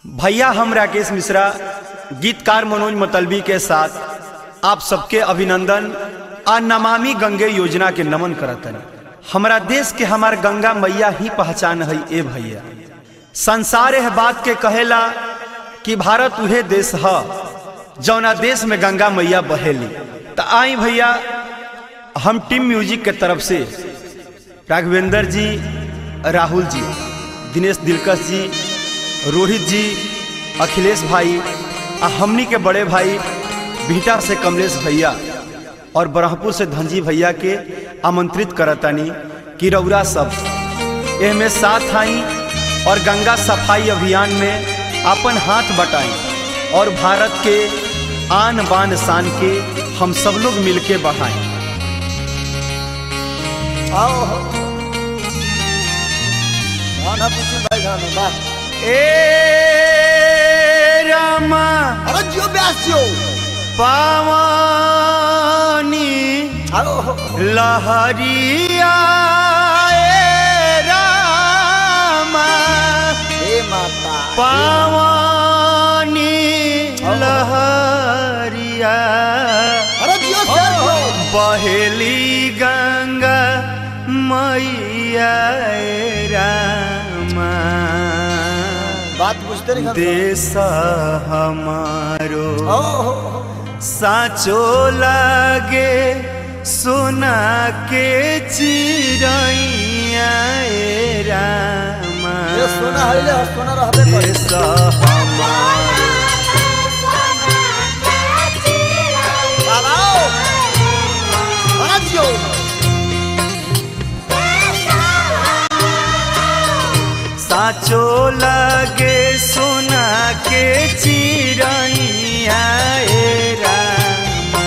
भैया हम राकेश मिश्रा गीतकार मनोज मतलबी के साथ आप सबके अभिनंदन आ नमामि गंगे योजना के नमन करतन हमारा देश के हमार गंगा मैया ही पहचान है ए भैया संसार है बात के कहेला कि भारत उहे देश है जौना देश में गंगा मैया बहेली तो आई भैया हम टीम म्यूजिक के तरफ से राघवेंद्र जी राहुल जी दिनेश दिलकश जी रोहित जी अखिलेश भाई आ हमनी के बड़े भाई भीटा से कमलेश भैया और ब्रह्मपुर से धनजी भैया के आमंत्रित करतानी कि रौरा सब एहमे साथ आई और गंगा सफाई अभियान में अपन हाथ बटाई और भारत के आन बान शान के हम सब लोग मिलके बढ़ाएं आओ गाना पूछू भाई गाना वाह ए रामा अरे जियो ब्यास जियो पावानी आओ लहरिया ए रामा हे माता पावानी लहरिया अरे जियो शेर जियो बहेली गंगा मैया ए रामा बात बुझते नहीं खाते देश हमारो आओ साचो लागे सोना के चिड़ैया ए रामा ये सोना हइले हर सोना रहबे करे देश हमारो बाबा आओ अरे जियो साचो लागे सोना के चिड़ैया ए रामा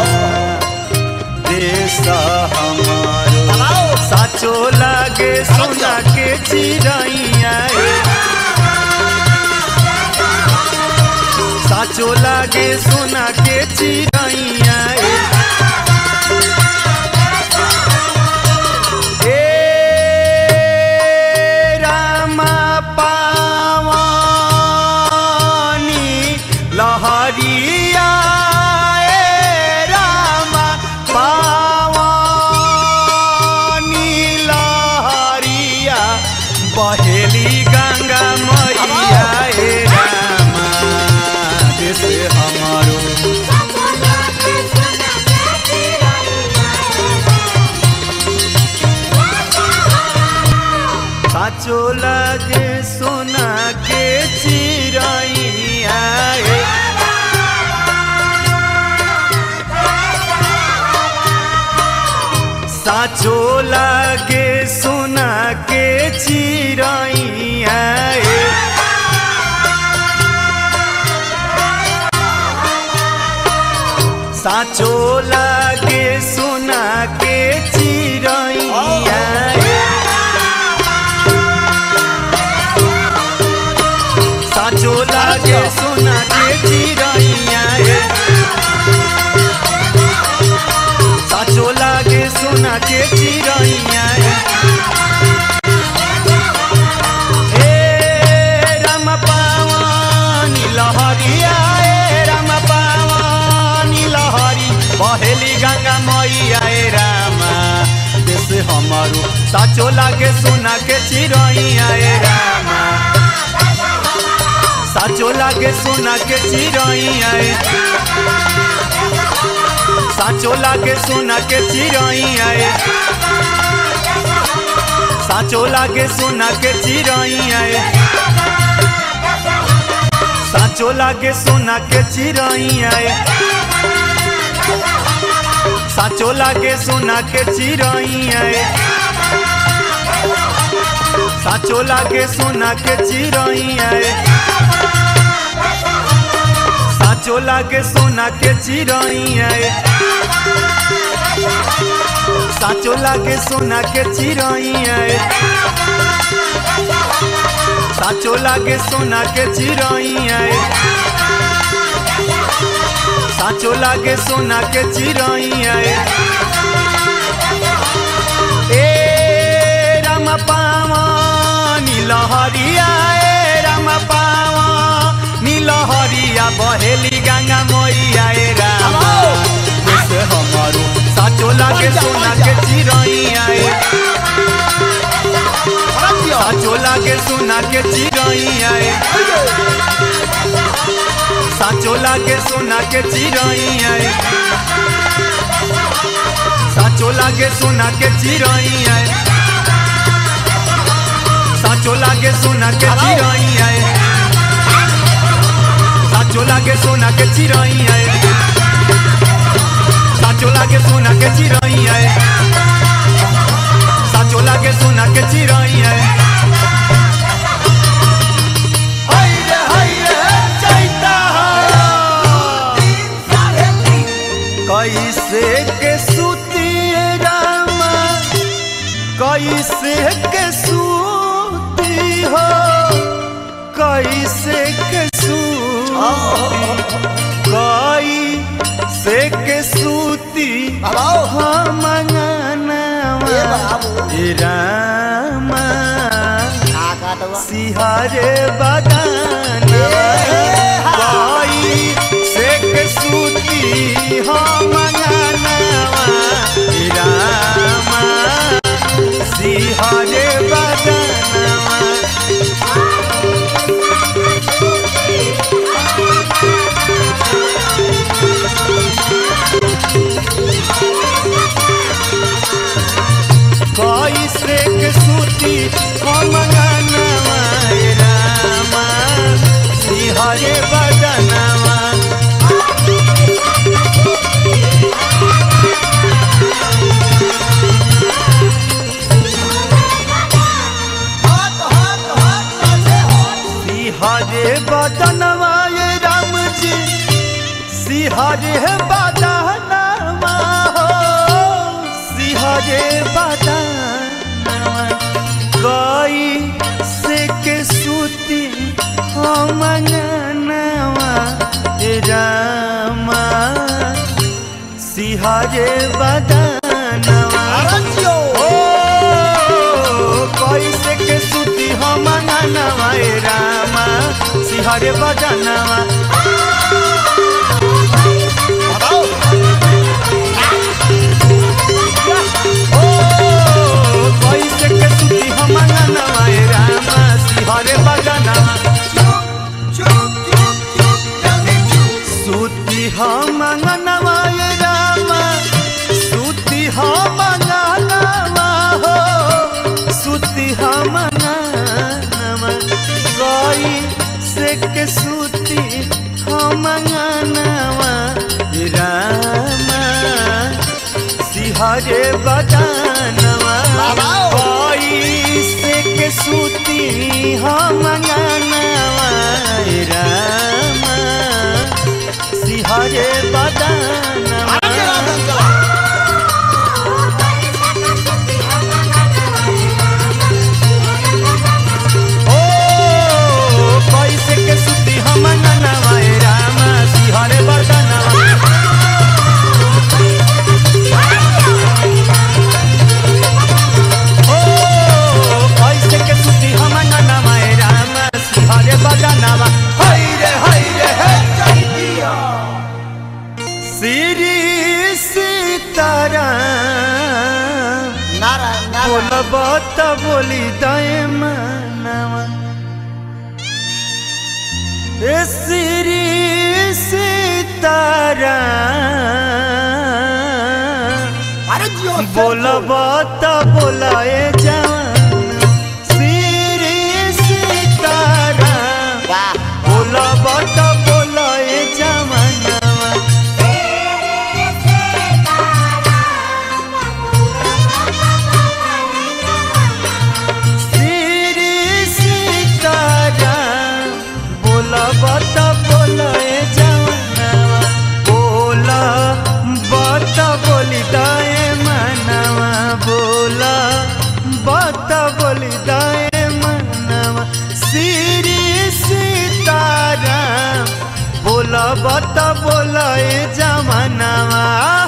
देश हमारो आओ साचो लागे सोना के चिड़ैया ए साचो लागे सोना के चिड़ैया ए ए रामा पावानी लहरिया ए रामा पावानी लहरिया बहेली गंगा मैया ए रामा देश हमारो साचो लागे सोना के चिड़ैया ए साचो लागे सोना के चिड़ैया ए साचो लागे सोना के चिड़ैया ए साचो लागे सोना के चिड़ैया ए साचो लागे सोना के चिड़ैया ए ए राम पावानी लहरिया ए राम पावानी लहरी बहेली गंगा मैया ए रामा देश हमारो साचो लागे सोना के चिड़ैया ए रामा साचो लागे सोना के चिड़ैया ए साचो लागे सोना के चिड़ैया ए साचो लागे सोना के चिड़ैया ए साचो लागे सोना के चिड़ैया ए साचो लागे सोना के चिड़ैया ए साचो लागे सोना के चिड़ैया ए साचो लागे सोना के चिड़ैया ए साचो लागे सोना के चिड़ैया ए साचो लागे सोना के चिड़ैया ए साचो लागे सोना के चिड़ैया ए ए राम पावानी लहरिया ए राम पावा के चिड़ैया साचो लागे सोना के चिड़ैया साचो लागे सोना के चिड़ैया साचो लागे सोना के चिड़ैया साचो लागे सोना के चिड़ैया साचो लागे सोना के चिड़ैया साचो लागे सोना के चिड़ैया हाय रे हाय रे चैता कैसे के सुतिए रामा कैसे के सूती हो कैसे के सूती कैसे के सूती बाबा हम ए बाबू। रामा का काटवा सिहारे बदाना कैसे के सूती हम रामा सिहारे बदाना कैसे के सूती हम रामा सिहरे बदनवा हाथ हाथ हाथ कैसे हो सिहरे बदनवा ये राम जी सिहरे बदनवा हो सिहरे बदनवा कैसे के सूती हम रामा सिहरे बदनवा आरंजियो ओ कैसे के सुती हम नवा रामा सिहरे बजनवा बाबा ओ कैसे के सुती हम नवा रामा सिहरे बजनवा चुप चुप चुप जल्दी चुप सुती हम नवा रामा सुती हम नवा हो सुती हम नवा गई से के सुती हम नवा रामा सिहरे बजानवा बाबा। गई से के सुती हम नवा रामा सिहरे बजानवा आरंजी राधन चला ओ कैसे के सुती हम ननवा रामा सिहरे बदनवा ओ कैसे के सुती हम ननवा रामा सिहरे बदनवा हाय रे हाय रे हे चैतिया श्री सीताराम नारायण नारायण बोलब त बोली दय मनवा ए श्री सीताराम आरंजियो बोलब त बोलाए जवान श्री सीताराम वाह बोलब त बोलाए जवानवा श्री सीताराम बोला बता बोला ए जवानवा बोला बता बोली दाए मनवा बोला बता बोली दाए मनवा श्री सीताराम बोला बता बोला ए जवानवा